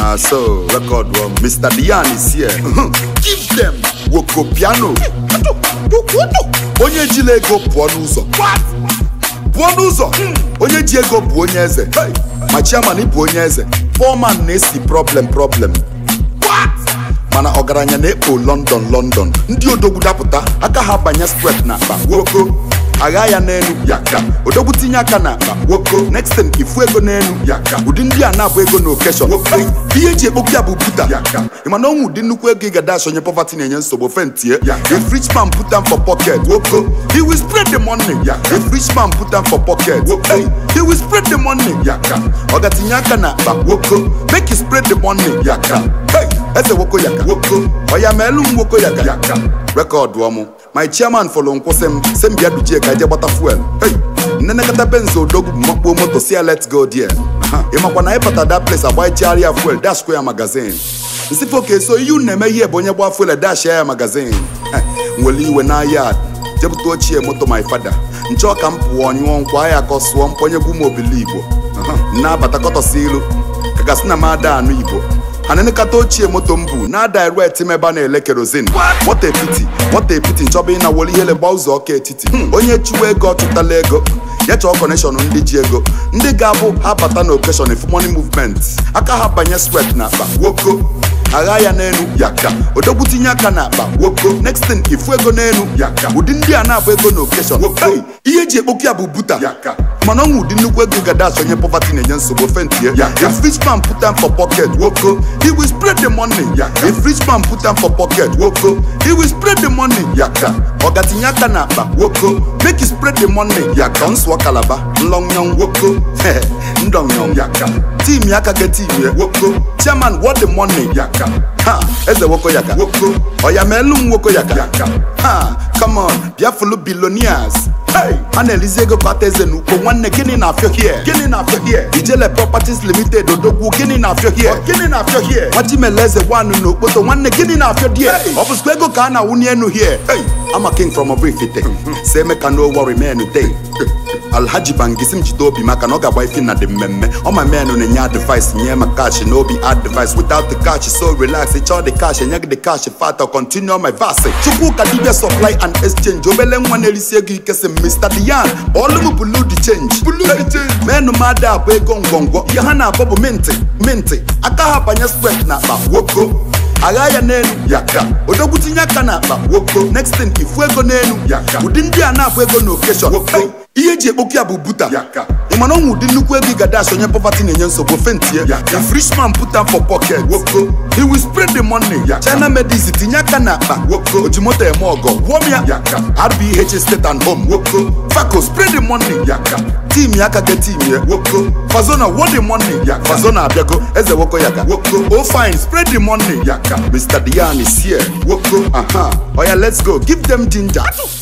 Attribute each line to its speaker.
Speaker 1: na so record one mr dian is here give them woko piano onye jila ego pụọ n'ụzọ pụọ n'ụzọ onye ji ego bụ onye eze ma chiaman bụ onye eze foreman na-esi problem problem mana ọgaranya na-ekpo london london ndị odogwu dapụta aka ha banye stret na akpa woko agha ya n'elu yaka odogwu tinye aka na akpa woko next thing ifu ego n'elu yaka ụdị ndị a na-abụ ego na okeshọn ihe eji ekpokwu ya bụ buta yaka ịma na ọnwụ ụdị nnukwu ego ị ga-dash onye poverty na-enye nsogbu fentie if rich man put am for pocket woko he will spread the money if rich man put am for pocket woko he will spread the money yaka ọ ga-tinye aka na akpa woko make he spread the money yaka hey eze woko yaka woko ọya ma elu m woko yaka yaka rekọdụ ọmụ my chairman fọlọ nkwụsị m sị m bịa dujie ka eje gbata fuel hey nnenekọta benz odogwu bụ makpuo moto si ya let's go there ị makwa na ịpata that place agbaichigharị ya fuel dash kwa ya magazin nsifo ka eso ihe unu na-eme ihe bụ onye gba fuel dash ya magazin nwere iwe na yard jepụta ochie moto my fada nchọ ka m pụọ nyụọ nkwa ya ka ọ sụọ mponyegwu m obili igbo na-abata kọtọsi ilu ka gasị na m ada anụ igbo ha na-enekọta ochie moto m bụ na direct m ebe a na-ele kerozin moto epiti moto epiti nchọba ị na-wolu ihele gba ụzọ ọka etiti onye chụwa ego ọchụtala ego ya chọọ kọnekshọn ndị ji ego ndị ga-abụ ha bata na okeshọn if money movement aka ha banye swet na akpa woko agha ya n'elu yaka odogwu tinye aka na akpa woko next thing ifu ego n'elu yaka ụdị ndị a na-abụ ego na okeshọn woko ihe eji ekpokwu ya bụ buta yaka mana ọnwụ ụdị nnukwu ego ga-dash onye poverty na-enye nsogbu fentie if rich man put am for pocket woko he will spread the money if rich man put am for pocket woko he will spread the money yaka ọ ga-tinye aka na akpa woko make he spread the money yaka nsụọ kalaba nlọnyọn woko ndọnyọn yaka tim ya aka ga tim ya woko chairman what the money yaka ha eze woko yaka woko ọya ma elu m woko yaka ha come on bịa fulu billionaires Hey! a na-elizi ego kpata eze n'ukpo nwanne gịnị na-afịọ hie gịnị na-afịọ hie ijele properties limited odogwu gịnị na-afịọ hie gịnị na-afịọ hie nwachimele eze gwanụ n'okpoto nwanne gịnị na-afịọ die ọ bụzikwa ego ka a na-awụnye enu hie Hey! ama king from obrifite si emeka no worry men day alhaji bangisi m jide obi maka na ọ ga-agba ifi na dị mmemme ọma menụ na-enye advice nye ma cash na obi advice without the cash so relax ịchọọ the cash enye gị the cash fat continue my verse chukwuka dibia supply and exchange obele nwa na-erisi ego ike si mr dian ọlụ m bulu the change menụ m ada abụ ego ngwongwo ihe ha na-abụ bụ minti minti aka ha banye spread na akpa woko agha ya n'elu yaka odogwu tinye aka na akpa woko next thing ifu ego n'elu yaka ụdị ndị a na-abụ ego na okeshọn woko ihe eji ekpokwu ya bụ buta yaka ị mana ọnwụ ụdị nnukwu ego ị ga-dash onye poverty na-enye nsogbu fentie if rich man put am for pocket woko he will spread the money china medis tinye aka na akpa woko ojimoto eme ọgọ gwọm ya rbh state and home woko faco spread the money yaka tim ya aka get tim ya woko fazona what the money fazona abịago eze woko yaka woko oh fine spread the money yaka mr dian is here woko aha oya let's go give them ginger